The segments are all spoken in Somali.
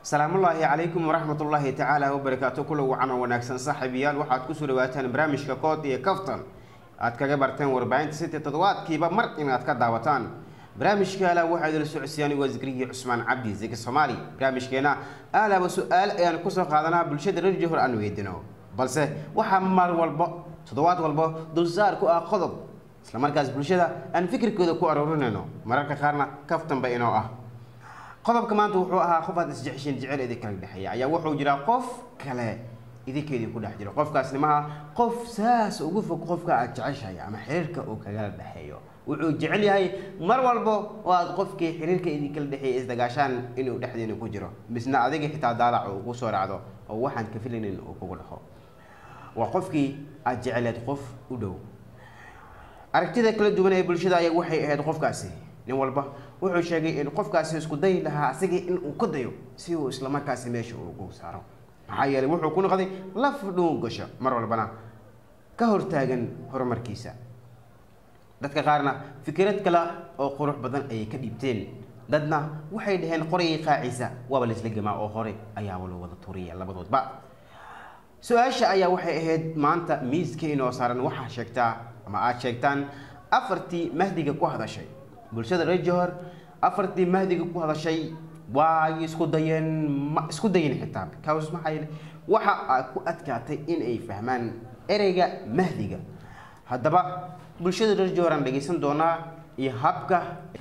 salaamullaahi calaykum waraxmatullaahi tacaala wabarakaatu kula wacan oo wanaagsan saaxiibayaal waxaad kusoo dhawaataan barnaamijka kood iyo kaftan aad kaga barteen warbaahinta sita toddobaadkiiba mar inaad ka daawataan barnaamijka ala waxaa idila socodsiiyaan waa zikrigii cusmaan cabdi ziki soomaali barnaamijkeena alaaba su-aal ayaan kusoo qaadanaa bulshada reer johor aan weydino balse waxaa mar walbo toddobaad walbo dulsaar ku ah qodob islamarkaas bulshada aan fikirkooda ku aruurinayno mararka qaarna kaftanba inoo ah qodobka maanta wuxuu ahaa qof aad isjeceshiin jecel idin kala dhexeeya ayaa wuxuu jiraa qof kale idinka idinku dhex jiro qofkaasni maha qof saas ugu fog qofka aad jeceshahay ama xiriirka uu kagala dhexeeyo wuxuu jecel yahay mar walbo oo aad qofkii xiriirka idinkala dhexeeya isdagaashaan inuu dhexdiina ku jiro misna adiga xitaa daalac uu ku soo raacdo oo waxaan ka filaynin uu kugu dhaho waa qofkii aad jeceleed qof u dhow aragtida kala duwan ee bulshada ayaa waxay ahayd qofkaasi nin walba wuxuu sheegay in qofkaasi isku dayi lahaa asigii in uu ka dayo si uu islamarkaasi meesha ugu saaro maxaa yeelay wuxuu ku noqday laf dhuun gasho mar walbana ka hortaagan horumarkiisa dadka qaarna fikrad kale oo qurux badan ayay ka dhiibteen dadna waxay dhaheen qorayay qaaciisa waaba laisla gemaa oo hore ayaaba loo wada turiya labadoodba su-aasha ayaa waxay ahayd maanta miiska inoo saaran waxaa sheegtaa ama aada sheegtaan afartii mahdiga ku hadashay bulshada reer johor afartii mahdiga ku hadashay waay isku dayeen ma isku dayen xitaa because maxaa yeele waxa ay ku adkaatay in ay fahmaan ereyga mahdiga haddaba bulshada reer johor aan dhegeysan doonaa iyo habka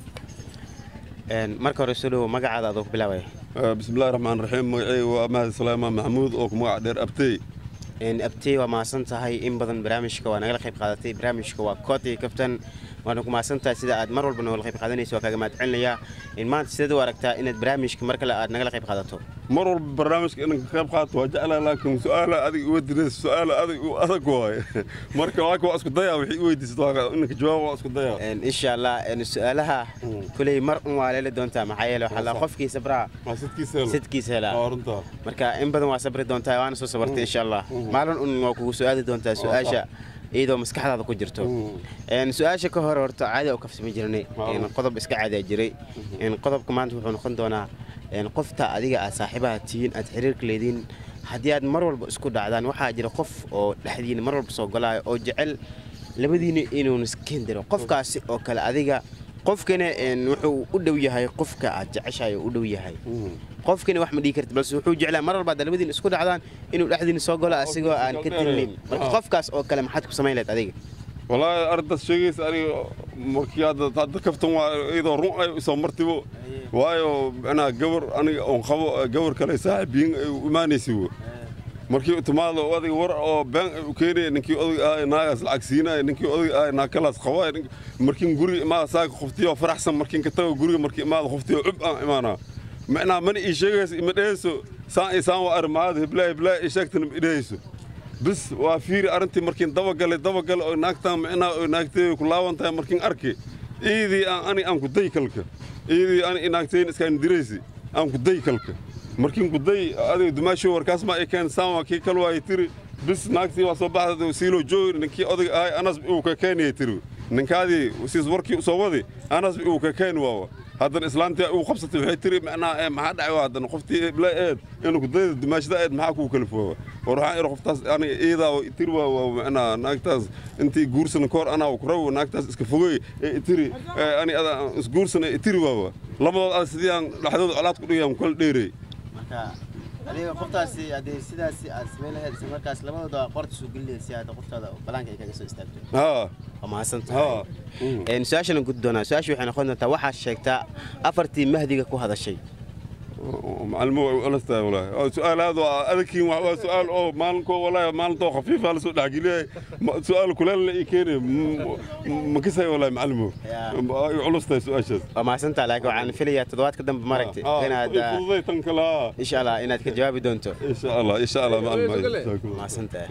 marka hore soo dhawo magacaada adoo ku bilaabaya bismillahi raxmaan raxiim magacey waa mahad salaamaan maxamuud oo ku magac dheer abtey abtey waa mahadsan tahay in badan barnaamijka waa nagala qayb qaadatay barnaamijka waa kooti kaftan waana ku mahadsan tahay sida aad mar walba nagala qayb qaadanaysa waa kaaga mahad celinayaa in maanta sideed u aragtaa inaad barnaamijka mar kale aad nagala qayb qaadato mar walba barnaamijka inaan ka qayb qaato waa jeclaa laakiin su-aala adig iwa diraysa su-aala adig u adag waaye marka laakiin waa isku dayaa wixii i weydiisad inanka jawaab waa isku dayaa insha allah su-aalaha kuley mar un waa leeli doontaa maxaa yeele waxaa la qofkii sabraa waa sidkiisa helo sidkiisa helaa waa runtaa marka in badan waa sabri doontaa waana soo sabartay insha allah maalin un waa kugu su-aali doontaa su-aasha iyadoo maskaxdaada ku jirto su-aasha ka hore horta caadi oo kafsama jirnay qodob iska caadaa jiray qodobka maanta wuxuu noqon doonaa qofta adiga aad saaxiibaha tihiin aad xiriirka leediin haddii aad mar walba isku dhacdaan waxaa jira qof oo dhexdiina mar walba soo galaayo oo jecel labadiina inuun iskeen diro qofkaasi oo kale adiga qofkana wuxuu u dhow yahay qofka aad jeceshahay oo u dhow yahay qofkana wax ma dhigi karti balse wuxuu jeclaa mar walba hadda labadiina isku dhacdaan inuu dhexdiina soo galo asigoo aan ka tirinin marka qofkaas oo kale maxaad ku samayn lahayd adiga wallaahi arrintaas sheegaysa aniga markii hadda hadda kaftan waa iyadoo run ay isoo martibo waayo macnaha gabar aniga oon qabo gabar kale saaxiibiyin ay u imaanaysa wo markii timaado adiga war oo been ay u keenaya ninkii odayga ahay naagaas lacag siinaya ninkii odayga ahay naagkalaas qabaya markiin guriga imaada saaga qoftiyo faraxsan markiin ka tago guriga markii imaada qoftiyo cub aan imaanaa macnaha mana ii sheegayso ima dhehayso saan iyo saan waa arrimaada hiblaa hiblaa ii sheegtana ma idhahayso bis waa fiiri arrintii markiin dabagalay dabagalay oo naagtaan macnaha oo naagtay ku laaban tahay markiin arki iidii aan ani aan ku day kalka iidii ani naagtayn iskaan diraysi aan ku day kalka markiin ku day adiga dumaasho warkaas ma ay keen saan waa kii kal waayay tiri bis naagtii waa soo baxda siilo joogi ninkii odayga ahay anas uu ka keenaya tiri ninkaadii siis warkii usoo wadi anas uu ka keeni waawa haddana islaantii uu qabsatay waxay tiri macnaha maxaa dhacay waa haddana qoftii eblaa eed inuu kudayda dimaashada eed maxaa kuu kalifoowa war waxaan iri qoftaas aniga iidaa tiri waa waa macnaha naagtaas intii guursana koor anaa ku rawo naagtaas iska fogey ee tiri ani ada isguursana ee tiri waawa labadood ada sidii aan dhexdooda colaad ku dhigayaan kala dheerey marka adiga qoftaasi haddii sidaasi aad samayn lahayd isla markaas labadooda qorta soo gelinayd si aad qoftaada balaanka ay kaga soo istaagto haa waa mahadsan haa tahay su-aashana gudi doonaa su-aasha waxay noqon doontaa waxaad sheegtaa afartii mahdiga ku hadashay macalimo way u alastahay walaahi su-aal aad waa adagkiin waa su-aal oo maalinkoo walaahi maalintoo khafiifa la soo dhexgeliyay su-aal kuleel la ii keenay ma kisay walaahi macalimo ay culustahay su-aashaas waa mahadsan tahay laakiin waxaan filayaa toddobaadka dambe maaragtay inaad fududay tan kale haa insha allah inaad ka jawaabi doonto insha allah insha allah macalimo mahadsan tahay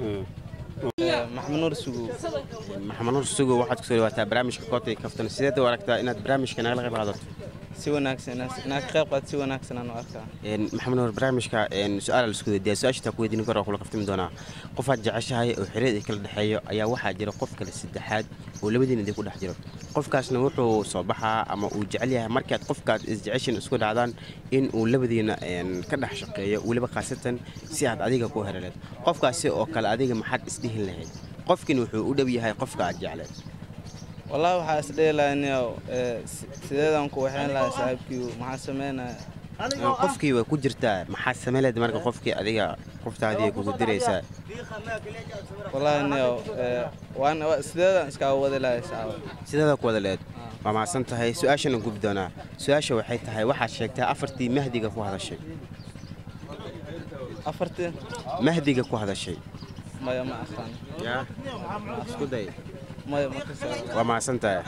maxamed nuur sugu maxamed nuur sugu waxaad kusoo dhawaataa barnaamijka kootay kaftan sideed u aragtaa inaad barnaamijka nagala qayb qaadato si wanaagsan inaad- inaad ka qayb qaad si wanaagsan aan u arkaa Een, maxamed nuur barnaamijka een, su-aal la isku weydiiya su-aasha taa ku weydiin karo kula kaftami doonaa qofaad jeceshahay oo xiriir ay kala dhexeeyo ayaa waxaa jira qof kale saddexaad oo labadiina idin ku dhex jiro qofkaasna wuxuu soo baxaa ama uu jecel yahay markaad qofkaad isjeceshin isku dhacdaan in uu labadiina een, ka dhex shaqeeyo weliba khaasatan si aad adiga ku heraleed qofkaasi oo kale adiga maxaad isdhihin lahayd qofkin wuxuu u dhow yahay qofka aad jecleed wallahi waxaa is dhihi lahaa niyow ee, si- sideedaan ku waxayn lahaa saaxiibkiigu maxaa sameynaya Een, qofkii way ku jirtaa maxaad sameyleed marka qofkii adiga qoftaadii kugu diraysaa wallahi niyow ee, waan wa- sideedaan iskaga wadi lahaa saaba sidaada ku wada leed waa mahadsan tahay su-aashana gubi doonaa su-aasha waxay tahay waxaad sheegtaa afartii mahdiga ku hadashay afartii mahdiga ku hadashay maya ma aqaan yaa isku day maya ma ka saaro waa mahadsan tahay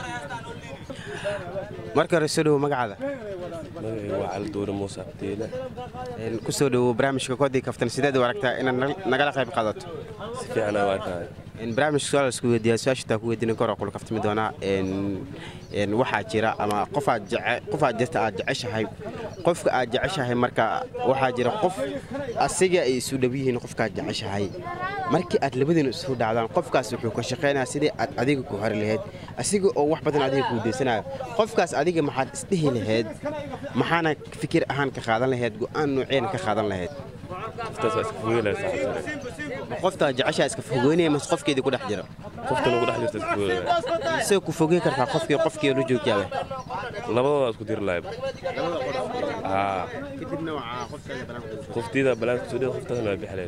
marka hore soo dhowo magacaada magacaygu waa cali duure muuse abdiile Een, ku soo dhowo barnaamijka koodii kaftan sideed u aragtaa inaad nag- nagala qayb qaadato si fiican aan u arkaay Een, barnaamijka su-aal isku weydiiyaa su-aasha taa ku weydiina kor kula kaftami doonaa Een, een, waxaa jira ama qofaad jece qofaad jirta aad jeceshahay qofka aad jeceshahay marka waxaa jira qof asiga ay isu dhow yihiin qofkaad jeceshahay markii aad labadiina isu dhacdaan qofkaas wuxuu ka shaqeynayaa sidii aad adiga ku hori lahayd asiga oo wax badan adiga kuu deysanayo qofkaas adiga maxaad isdhihi lahayd maxaana fikir ahaan ka qaadan lahayd go-aan nooceena ka qaadan lahayd qoftaas waa iska fogeylaya saaxiibtare ma qoftaa jeceshaa iska fogeynaya mase qofkeedii ku dhex jira qoftan ugu dhex jirta iska fogeylaya isagoo ku fogey kartaa qofkii qofkii la joogyaaba labadooda isku diri lahay haa kadibna waxaa qofkeeda banaanka qoftiida balaanka soo dhida qoftaasna waa bixleed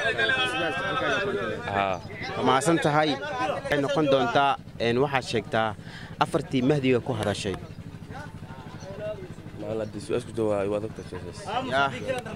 haa waa mahadsan tahay waxay noqon doontaa een, waxaad sheegtaa afartii mahdiga ku hadashay maalin haddii su-aasku jawaayo waa dadka sheesays Yaa.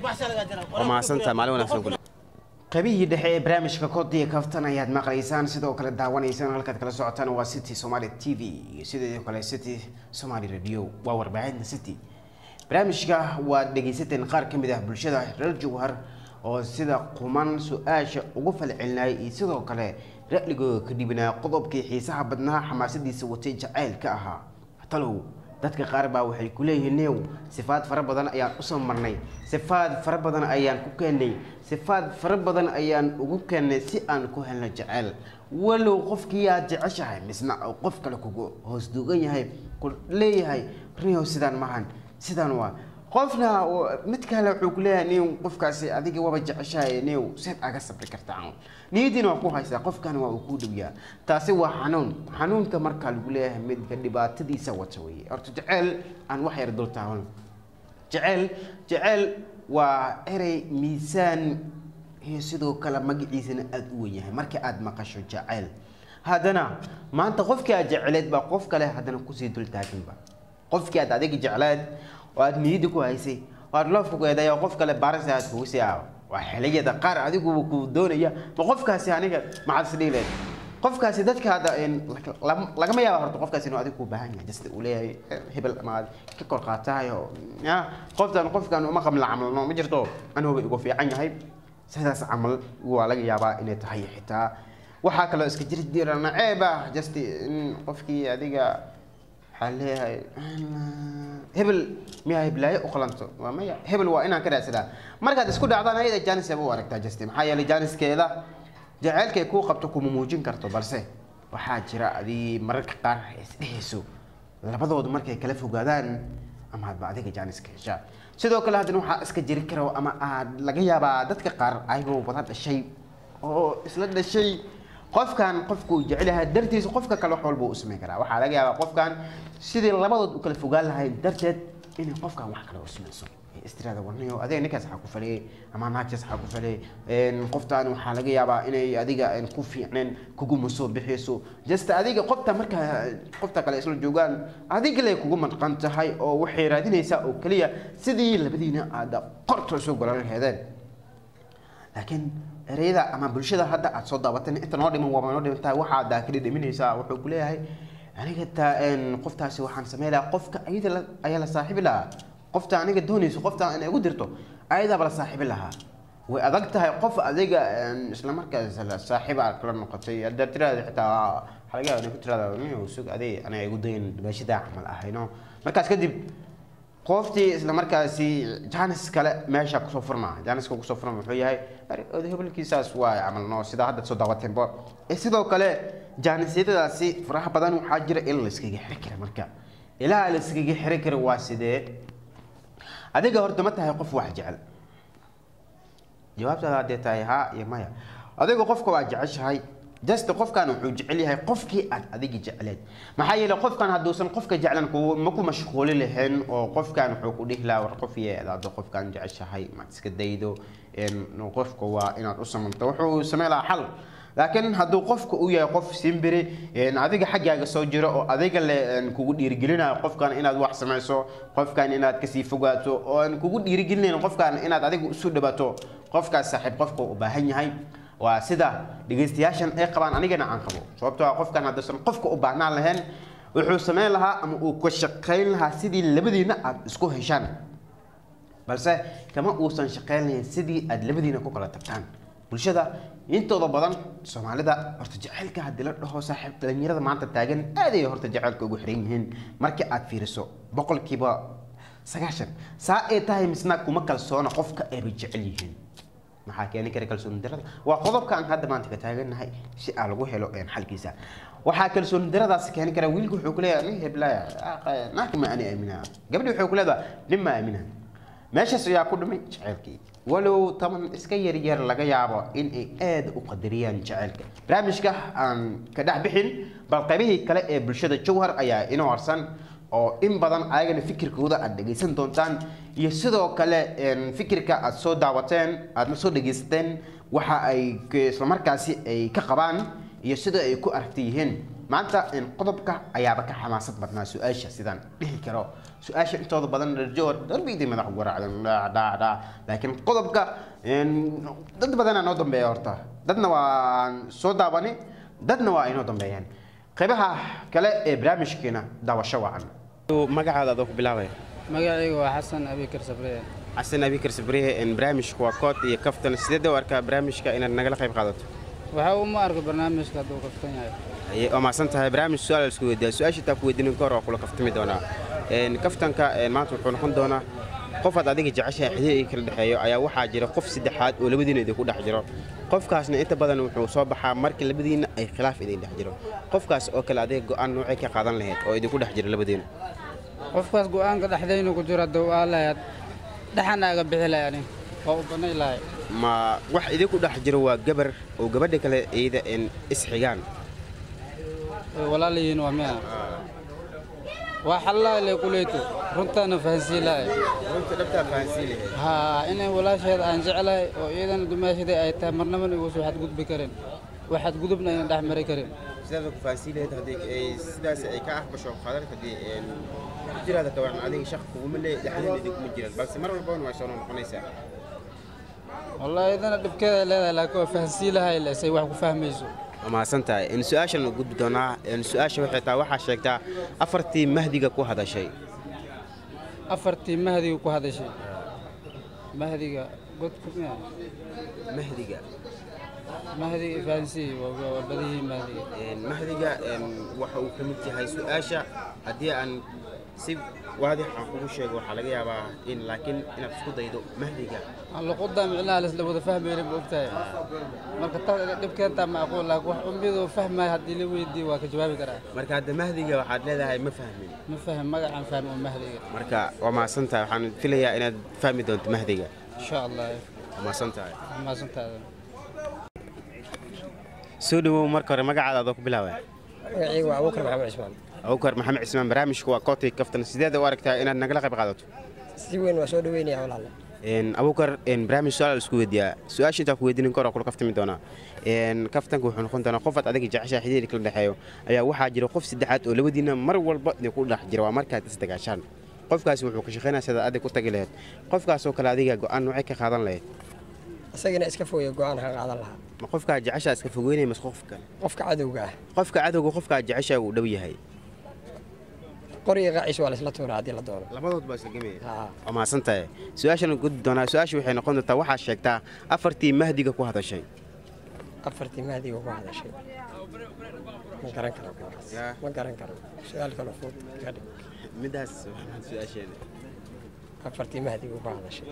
waa mahadsan tahay maalin wanaagsan kule qaybihii dhexe ee barnaamijka kodiya kaftan ayaad maqlaysaan sidoo kale daawanaysaan halkaad kala socotaan waa city somali t v iyo sidoo kale city somali radio waa warbaahinta city barnaamijka waad dhegaysateen qaar ka mid ah bulshada reer jawhar oo sida quman su-aasha ugu falcelinayay iyo sidoo kale ra'ligooda ka dhibinaa qodobkii xiisaha badnaa xamaasadiisa watay jacaylka ahaa talow dadka qaar baa waxay ku leeyihiin new sifaad fara badan ayaan usoo marnay sifaad fara badan ayaan ku keennay sifaad fara badan ayaan ugu keennay si aan ku helno jecel walow qofkii aad jeceshahay misna uu qof kale kugu hoos duugan yahay ku leeyahay riyow sidaan maahan sidaan waa qofna oo- mid kale wuxuu ku leeyahay new qofkaasi adiga waba jeceshahay new seed aga sabri kartaa niyadiina waa ku haysaa qofkana waa uu kuu dhowyaa taasi waa xanuun xanuunka markaa lagu leeyahay midka dhibaatadiisa wata weeye horta jeceel aan wax yar dul taaban jeceel jeceel waa erey miisaan iyo sidoo kale magaciisana aada u wen yahay marka aada maqasho jeceel haddana maanta qofkii aad jeceleed baa qof kale haddana kusii dul taaganba qofkii aad adiga jecleed oo aad niyadda ku haysay oo aad loofka ku eeday oo qof kale baarisa aad kugu sii aawo waa xiliyada qaar adiguba ku doonaya ma qofkaasi aniga maxaad isdhihi leed qofkaasi dadka hadda een, lag- lagama yaaba horta qofkaasi inuu adiga ku baahan yahay jasta uu leeyahay eh, hebel ama aad ka kor qaatahay oo ya qoftan qofkan uma qabla camalno ma jirto anuuba igu fiican yahay sidaas camal waa laga yaabaa inay tahay xitaa waxaa kaloo iska jiri jira naceeb ah just in qofkii adiga waxaa leeyahay hebel miyaa heblaayo u qalanto waa maya hebel waa inaan ka raadsadaa markaad isku dhacdaan ayada jaanis u aragtaa just maxaa yeelay jaaniskeeda jaceylkay kuu qabto kuma muujin karto balse waxaa jira adii mararka qaar isdhehayso labadoodu markay kala fogaadaan ama hadba adiga jaaniska heshaa sidoo kale haddana waxaa iska jiri karo ama aad laga yaabaa dadka qaar ayagoo wada dhashay oo isla dhashay qofkan qofkuu jecel yahay dartiisa qofka kale wax walba uu samayn karaa waxaa laga yaabaa qofkan sidii labadood u kala fogaan lahayd darteed inay qofkan wax kale u samayso istiraada warnayo adiga ninkaas waxaa ku faliyey ama naagtaas waxaa ku faliyey qoftaan waxaa laga yaabaa inay adiga een ku fiicneen kuguma soo bixiyso just adiga qofta marka qofta kale isla joogaan adiga lay kugu manqan tahay oo waxay raadinaysaa oo keliya sidii labadiina aad qorta soo golan laheedeen laakiin ereyada ama bulshada hadda aad soo daawateen inta noo dhiman waaba noo dhimantahay waxaa daakili dhiminaysaa wuxuu ku leeyahay aniga taa een qoftaasi waxaan sameyn lahaa qofka ayada la- ayaa la saaxiibi lahaa qofta aniga doonayso qofta inay igu dirto ayadaaba la saaxiibi lahaa way adag tahay qof adiga een isla markaas la saaxiib aad kala noqotay haddaad tiraada xitaa waxaa laga yaabaa inay ku tiraada "Nin, sug aday aniga igu dayn meeshadaa camal ahayno markaas kadib qoftii isla markaasi jaanis kale meesha kusoo furmaa jaaniska kusoo furma wuxuu yahay "Ari, oday hebelkiisaas waa camal noo sidaa hadda soo daawateenba Eh, sidoo kale jaanisyadadaasi faraha badan waxaa jira in la iskaga xiri kara marka ilaa la iskaga xiri kara waa sidee adiga horta ma tahay qof wax jecel jawaabtaada haddee tahay haa iyo maya adiga qofka waa jeceshahay just qofkan wuxuu jecel yahay qofkii aad adigi jecleed maxaa yeelay qofkan hadduusan qofka jeclan ku- ma ku mashquuli lahayn oo qofkan wuxuu ku dhihi lahaa war qof yeedaado qofkan jeceshahay maad iska daydo een, qofka waa inaad u samanto wuxuu sameyn lahaa xal laakiin hadduu qofka u yahay qof simbiri een, adiga xaggaaga soo jiro oo adiga le een, kugu dhiirigelinayo qofkan inaad wax samayso qofkan inaad kasii fogaato oo aan kugu dhiirigelinayn qofkan inaad adiga isu dhabato qofkaas saaxiib qofka u baahan yahay waa sida dhegeystayaashan ay qabaan anigana aan qabo sababtoo ah qofkan hadduusan qofka u baahnaan lahayn wuxuu sameyn lahaa ama uu ka shaqayn lahaa sidii labadiina aad isku heshaan balse kama uusan shaqaynayn sidii aad labadiina ku kala tagtaan bulshada intooda badan soomaalida horta jacaylka haddii la dhaho saaxiib dhalinyarada maanta taagan aad ay horta jacaylka ugu xiran yihiin markii aad fiiriso boqolkiiba sagaashan saa ay tahay misna kuma kalsoona qofka ayba jecel yihiin maxaa keeni kara kalsooni darada waa qodobka aan hadda maanta ka taagannahay si aa lagu helo een xalkiisa waxaa kalsooni daradaas keeni kara wiilku wuxuu ku leeyahay nin heblaya naagka ma ani aaminaa gabadhi wuxuu ku leedahay nin ma aaminaa meeshaas ayaa ku dhimay jaceylkii walow taban iska yaryar laga yaabo in ay aad u qadariyaan jaceylka barnaamijka aan ka dhex bixin bal qaybihii kale ee bulshada jowhar ayaa inoo harsan oo in badan ayagana fikirkooda aad dhegaysan doontaan iyo sidoo kale een, fikirka aad soo daawateen aadna soo dhegaysateen waxa ay k- islamarkaasi ay ka qabaan iyo sida ay ku aragti yihiin maanta een, qodobka ayaaba ka xamaasad badnaa su-aasha sidaan dhihi karo su-aasha intooda badan rajowar darbiyadii madax garaacdan dhaadhaa laakiin qodobka een, dad badanaa noo dambeeya horta dadna waan soo daawani dadna waa inoo dambeeyaan qaybaha kale ee barnaamijkeena daawasho wacan magacaada adoo ku bilaabaya magacaygu waa xasan abikar sabriye xasan abikar sabriye barnaamijku waa kood iyo kaftan sideed u arkaa barnaamijka inaad nagala qayb qaadato waxa uma arko barnaamijka hadduu kaftan yahay Aye, waa mahadsan tahay barnaamij su-aal isku weydiiya su-aasha taa ku weydiinin ka hor waa kula kaftami doonaa Een, kaftanka een, maanta wuxuu noqon doonaa qofaad adiga jeceshahay xidhiir ii kala dhexeeyo ayaa waxaa jira qof saddexaad oo labadiina idinku dhex jiro qofkaasna inta badan wuxuu soo baxaa marka labadiina ay khilaaf idin dhex jiro qofkaas oo kale adiga go-aan noocay ka qaadan lahayd oo idinku dhex jira labadiina qofkaas go'aanka dhexdaynu ku jiro hadduu aa lahayd dhaxan aaga bixi lahay ani waa u bannay lahay ma wax idinku dhex jiro waa gabar oo gabadha kale iyada een isxigaan way walaalayihiin waa miya waa xallaha le kuleyto runtaana fahansii lahay runta dhabtaa fahansiin haa inay walaasheeda aan jeclahay oo iyadana dumaashaday ay tahay marnabana igu soo xadgudbi karin wax xadgudubna ayna dhex mari karin sidaad ku fahansiin lahayd haddii ay sidaas ay ka aqbasho qadar haddii een ku jiraada kawan adiga shaq kuguma le dhexdeeda idinkuma jiraan balse mar walbana waa soo noqonaysaa wallahi iyadana dhibkeeda ay leedahay laakiin waa fahansii lahay le say wax ku fahmayso waa mahadsan tahay in su-aashan u gudbi doonaa in su-aasha waxay tahay waxaa sheegtaa afartii mahdiga ku hadashay afartii mahdiga ku hadashay mahdiga godku miya mahdiga mahdiga fahansii waa waa badihii mahdiga Een, mahdiga een, waxa uu ka mid yahay su-aasha haddii aan si waadix aan kugu sheego waxaa laga yaabaa in laakiin inaad isku daydo mahdiga aan luqudda micnaha laisla wada fahmaynin ma ogtahay marka taas iga dhibkeentaa macquul laakiin wax ummidoo fahmaya haddii la weydiiyo waa ka jawaabi karaa marka hadda mahdiga waxaad leedahay ma fahmin ma faham magacaan fahmi oo mahdiga marka waa mahadsan tahay waxaan filayaa inaad fahmi doonto mahdiga insha allah waa mahadsan tahay mahadsantaada soo dhawow marka hore magacaada adoo ku bilaabaya magacaygu waa abuukar maxamed cismaan abukar maxamed cismaan barnaamijku waa kootay kaftan sideed u aragtaa inaad nagala qayb qaadato si weyn waa soo dhaweynaya walaale Een, abukar een, barnaamij su-aal isku weydiiyaa su-aasha intaa ku weydiinin kor kula kaftami doonaa Een, kaftanka wuxuu noqon doonaa qofaad adiga jeceshaa xidhiir kala dhexeeyo ayaa waxaa jira qof saddexaad oo labadiina mar walba idinku dhex jira waa markaad isdagaashaan qofkaasi wuxuu ka shaqeynaya sidaad adig ku tagi lahayd qofkaasoo kale adiga go-aan noocay ka qaadan lahayd isagana iska fogaya go-aan ka qaadan lahaa ma qofkaa jeceshaa iska fogeynaya mase qof kale qofka cadowga ah qofka cadowga qofkaa jeceshaa uu dhow yahay qoriga qaaciis waa laisla tuuraa haddii la doono labadood baa isla gemaya Haa. waa mahadsan tahay su-aashan gudbi doonaa su-aasha waxay noqon doontaa waxaa sheegtaa afartii mahdiga ku hadashay afartii mahdiga ku hadashay ma garan karo kaas Yaa. ma garan karo su-aal kale fudud ka dhig midaas su-aasheeda afartii mahdiga uga hadashay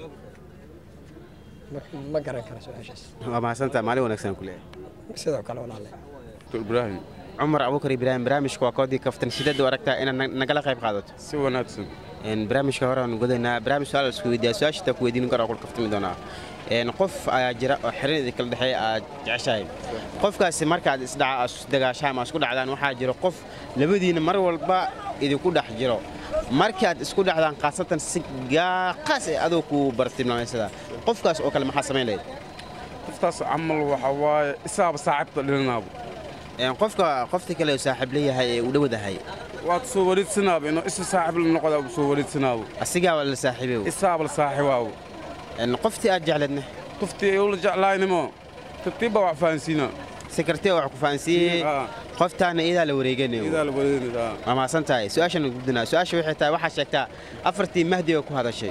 Ma- ma garan karo su-aashaas waa mahadsantaa maalin wanaagsan ku leeyahay sidoo kale walaale ibraahim cumar abubakar ibraahim barnaamijka waa koodii kaftan sideed u aragtaa inaad na- nagala qayb qaadato si wanaagsan Een, barnaamijka hore aan gudaynaa barnaamij su-aal isku weydiiyaa su-aasha taa ku weydiin karo kul kaftami doonaa Een, qof ayaa jira oo xiran idin kala dhexeeya aad jeceshahay qofkaasi markaad isdhaca aad isdagaashaan ama isku dhacdaan waxaa jira qof labadiina mar walba idinku dhex jiro markaad isku dhacdaan khaasatan si gaa- qaas ee adoo ku bartilmaameysada qofkaas oo kale maxaa samayn lahayd qoftaas camal waxa waaye isaaba saaxiibta dhilinaabo Een, qofka qofta kale oo saaxiib leeyahay ee u dhowdahay waad soo wareedsanaaba inuu isa saaxiib la noqda soo wareedsanaabo asigaa waa la saaxiibay isaaba la saaxiibaabo Een, qoftii aad jecleedna qoftii ay ula jeclaaynimo tartiibba wax fahansiina si kartee wax ku fahansiiyey Ah. qoftaana iyadaa la wareeganayo idaa la wareeganaydaa waa mahadsan tahay su-aashan gudbinaa su-aasha waxay tahay waxaa sheegtaa afartii mahdiga ku hadashay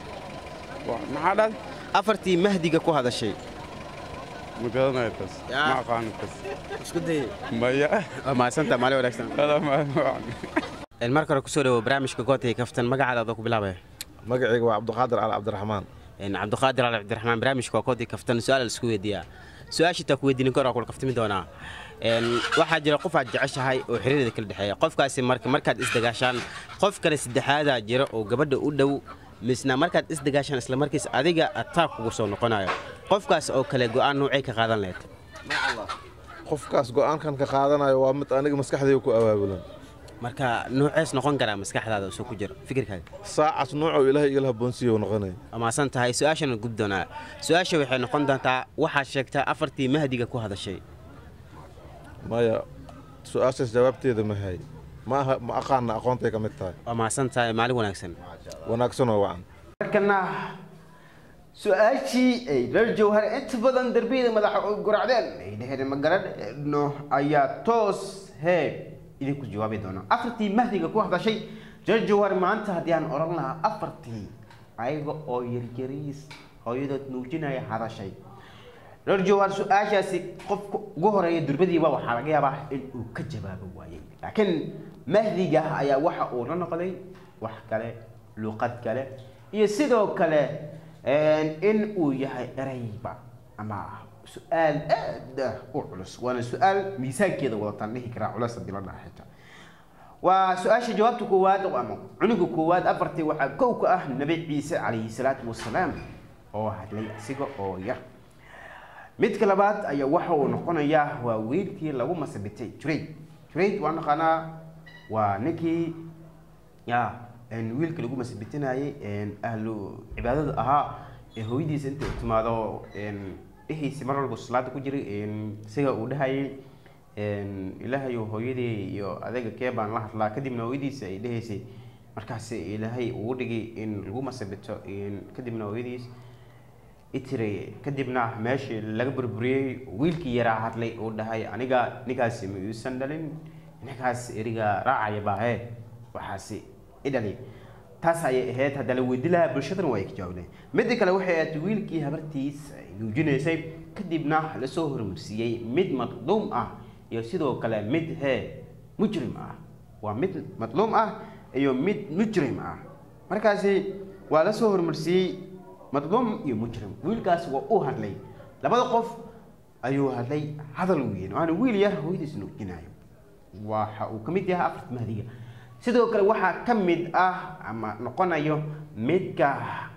maxaa dhad afartii mahdiga ku hadashay ma garanaya taas Yaa. ma aqaano taas isku day maya waa mahadsan tahay maalin wanaagsan Hada ma- ma- Een, marka hore kusoo dhawo barnaamijka goota iyo kaftan magacaada adoo ku bilaabaya magacayga waa cabdiqaadir cali cabdiraxmaan Een, cabdiqaadir ali cabdiraxmaan barnaamijka waa goota iyo kaftan su-aal la isku weydiiyaa su-aasha taa ku weydiinin karo kula kaftami doonaa Een, waxaa jira qof aad jeceshahay oo xiriirada kala dhexeeya qofkaasi marka markaad isdagaashaan qof kale saddexaadaa jira oo gabadha u dhow misna markaad isdagaashaan isla markiis adiga ataag kugu soo noqonayo qofkaas oo kale go'aan noocay ka qaadan lahayd qofkaas go'aankan ka qaadanayo waa mid aniga maskaxdayga ku awaabulan marka noocees noqon karaa maskaxdaada soo ku jira fikirkaaga saacaas noocoo ilaahay igala habboonsiiyo noqonaya amaasan tahay su-aashana gud doonaa su-aasha waxay noqon doontaa waxaad sheegtaa afartii mahdiga ku hadashay maya su-aashaas jawaabteeda ma hay ma aha ma aqaana aqoontay ka mid tahay waa mahadsan tahay maalin wanaagsan wanaagsan oo wacan markana su-aashii ay reer jawhar inta badan darbiyada madaxa u guracdeen ay dheheen ma garanno ayaa toos hee idinku jawaabi doona afartii mahdiga ku hadashay reer jawhar maanta haddii aan odhan lahaa afartii ayaga oo yaryariis hooyadood nuujinaya hadashay reer jawhar su-aashaasi qofka ugu horeeya durbadiiba waxaa laga yaabaa in uu ka jawaabo waayey laakiin mahdiga ayaa waxa uu la noqday wax kale luqad kale iyo sidoo kale in uu yahay erayba ama su-aal aad u culus waana su-aal miisaankeeda wadataan dhihi karaa culus haddii la dhaha xitaa waa su-aasha jawaabta koowaad ama cunuga koowaad afartii waxaa kow ka ah nabi ciise calayhi salaatu wasalaam oo hadlay asiga oo yar midka labaad ayaa waxa uu noqonayaa waa wiilkii lagu masabitay jurayd jurayd waa naqaanaa waa ninkii ya wiilka lagu masabitinayay ahlu cibaadada ahaa ee hooyadiisa inta u timaado dhihiisi mar walba salaada ku jiray isaga uu dhahayay ilaahayo hooyadii iyo adayga kee baan la hadlaa kadibna hooyadiisa ay dhahaysay markaas ilaahay uu dhigay in lagu masabito kadibna hooyadiis itire kadibna meeshii laga burburiyey wiilkii yaraa hadlay uu dhahay aniga ninkaasi ma iisan dhalin ninkaas eriga raacaya baahe waxaasi idhali taas ayay ahayd hadda la weydi lahaa bulshadana waa ay ka jawaableen midda kale waxay ahayd wiilkii habartiis ay nuujinaysay kadibna lasoo hormarsiiyey mid madluum ah iyo sidoo kale mid hee mujrim ah waa mid madluum ah iyo mid mujrim ah markaasi waa lasoo hormarsiiyey madluum iyo mujrim wiilkaas waa u hadlay labada qof ayuu hadlay hadal weyn waana wiil yar hooyadiis nuujinayo waxa uu ka mid yahay afarta mahdiga sidoo kale waxaa ka mid ah ama noqonayo midka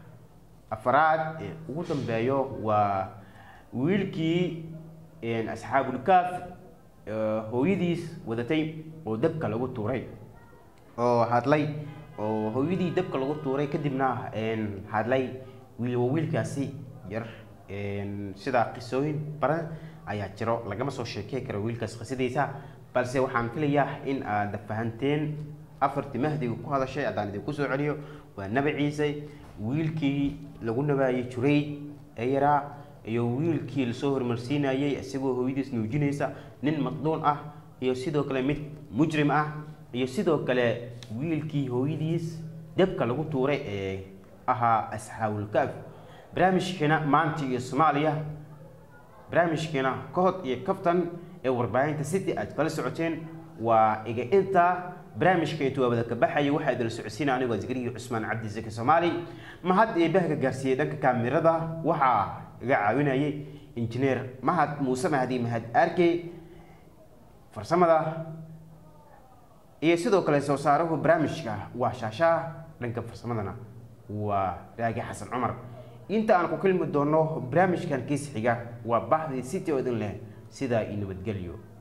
afraad ee ugu dambeeyo waa wiilkii asxaabulkaaf hooyadiis wadatay oo dabka lagu tuuray oo hadlay oo hooyadii dabka lagu tuuray kadibna hadlay wiil waa wiilkaasi yar sidaa qisooyin badan ayaa jiro lagama soo sheekey karo wiilkaas qisadiisa balse waxaan filayaa in aad fahanteen afartii mahdiga ku hadashay haddaan idinku soo celiyo waa nabi ciise wiilkii lagu nabaayey jurayd ee yaraa iyo wiilkii lasoo hormarsiinayey isagoo hooyadiis nuujinaysa nin madluun ah iyo sidoo kale mid mujrim ah iyo sidoo kale wiilkii hooyadiis dabka lagu tuuray ee ahaa asxaabulkaaf barnaamijkeena maanta iyo soomaaliya barnaamijkeena kahod iyo kaftan ee warbaahinta city aad kala socoteen waa iga inta barnaamijka intuu waabada ka baxayay waxaa idin socodsiina anigoo zikriyi cusmaan cabdi zaki soomaali mahad eebaha ka gaarsiiyey dhanka kaamirada waxaa iga caawinayay injineer mahad muuse mahdi mahad aarke farsamada iyo sidoo kale soo saaruhu barnaamijka waa shaashaa dhanka farsamadana waa raagi xasan cumar inta aan ku kulmi doono barnaamijkan kiis xiga waa baxdii city oo idin leh sidaa iyo nabadgelyo